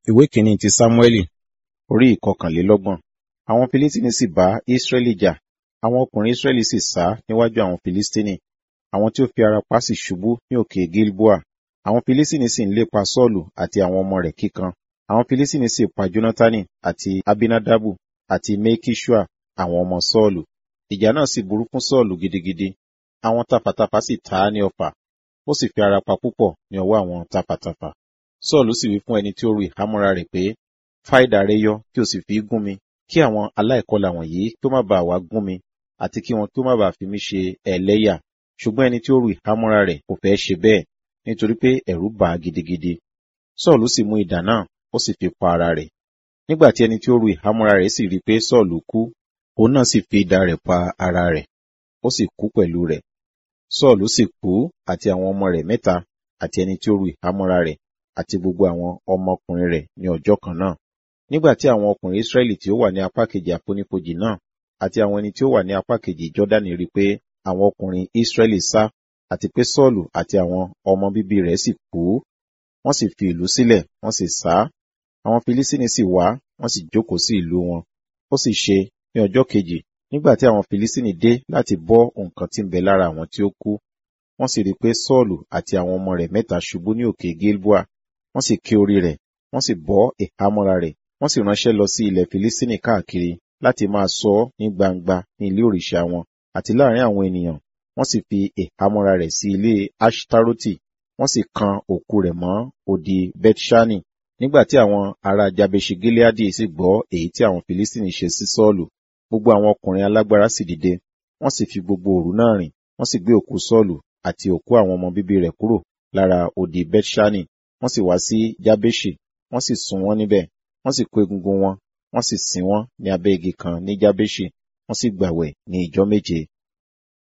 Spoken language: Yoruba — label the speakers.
Speaker 1: ìwé kìíní ti sámúẹ́lì orí ìkọkànlélọ́gbọ̀n àwọn filistini sì bá israẹli jà àwọn ọkùnrin israẹli sì sá níwájú àwọn filistini àwọn tí ó fi ara pa sì ṣubú ní òkè gilboa àwọn filistini sì ń lépa sọ́ọ̀lù àti àwọn ọmọ rẹ̀ kíkan àwọn filistini sì pa jonatani àti abinadabu àti mekishua àwọn ọmọ sọ́ọ̀lù ìjà náà sì burú fún sọ́ọ̀lù gidigidi àwọn tafàtafà sì ta á ní ọfà ó sì fi ara pa púpọ̀ ní ọwọ́ àwọn tafàtafà sọ́ọ̀lù sì wí fún ẹni tí ó ru ìhámọ́ra rẹ̀ pé fá idà rẹ yọ kí o sì fi gún mi kí àwọn aláìkọlà wọ̀nyí kí ó má bàa wá gún mi àti kí wọn kí ó má bàa fi mí ṣe ẹlẹ́yà ṣùgbọ́n ẹni tí ó ru ìhámọ́ra rẹ̀ kò fẹ́ ṣe bẹ́ẹ̀ nítorí pé ẹ̀rù bà á gidigidi sọ́ọ̀lù sì mú idà náà ó sì fi pa ara rẹ̀ nígbà tí ẹni tí ó ru ìhámọ́ra rẹ̀ sì rí i pé sọ́ọ̀lù kú òun náà sì fi idà rẹ̀ pa ara rẹ̀ ó sì kú pẹ̀lú rẹ̀ sọ́ọ̀lù sì kú àti àwọn ọmọ rẹ̀ mẹ́ta àti ẹni tí ó ru ìhámọ́ra rẹ̀ àti gbogbo àwọn ọmọkùnrin rẹ̀ ní ọjọ́ kan náà. Nígbà tí àwọn ọkùnrin Ísírẹ́lì tí ó wà ní apá kejì àfonífojì náà àti àwọn ẹni tí ó wà ní apá kejì Jọ́dánì rí pé àwọn ọkùnrin Ísírẹ́lì sá àti pé Sọ́ọ̀lù àti àwọn ọmọ bíbí rẹ̀ sì kú, wọ́n sì fi ìlú sílẹ̀, wọ́n sì sá. Àwọn Filistini sì wá, wọ́n sì jókòó sí ìlú wọn. Ó sì ṣe ní ọjọ́ kejì nígbà tí àwọn Filistini dé láti bọ́ nǹkan tí ń bẹ lára àwọn tí ó kú. Wọ́n sì rí pé Sọ́ọ̀lù àti àwọn ọmọ rẹ̀ mẹ́ta ṣubú ní òkè Gilboa wọ́n sì ké orí rẹ̀ wọ́n sì bọ́ ìhámọ́ra rẹ̀ wọ́n sì ránṣẹ́ lọ sí ilẹ̀ filistini káàkiri láti máa sọ ọ́ ní gbangba ní ilé òrìṣà wọn àti láàrin àwọn ènìyàn wọ́n sì fi ìhámọ́ra rẹ̀ sí ilé ashtaroti wọ́n sì kan òkú rẹ̀ mọ́ odi bethshani nígbà tí àwọn ará jabeshi gileadi sì gbọ́ èyí tí àwọn filistini ṣe sí sọ́ọ̀lù gbogbo àwọn ọkùnrin alágbára sì dìde wọ́n sì fi gbogbo òru náà rìn wọ́n sì gbé òkú sọ́ọ̀lù àti òkú àwọn ọmọ bíbí rẹ̀ kúrò lára odi bethshani wọ́n sì wá sí jábéṣì wọ́n sì sun wọ́n níbẹ̀ wọ́n sì kó egungun wọn wọ́n sì sin wọ́n ní abẹ́ igi kan ní jábéṣì wọ́n sì gbàwẹ̀ ní ìjọ méje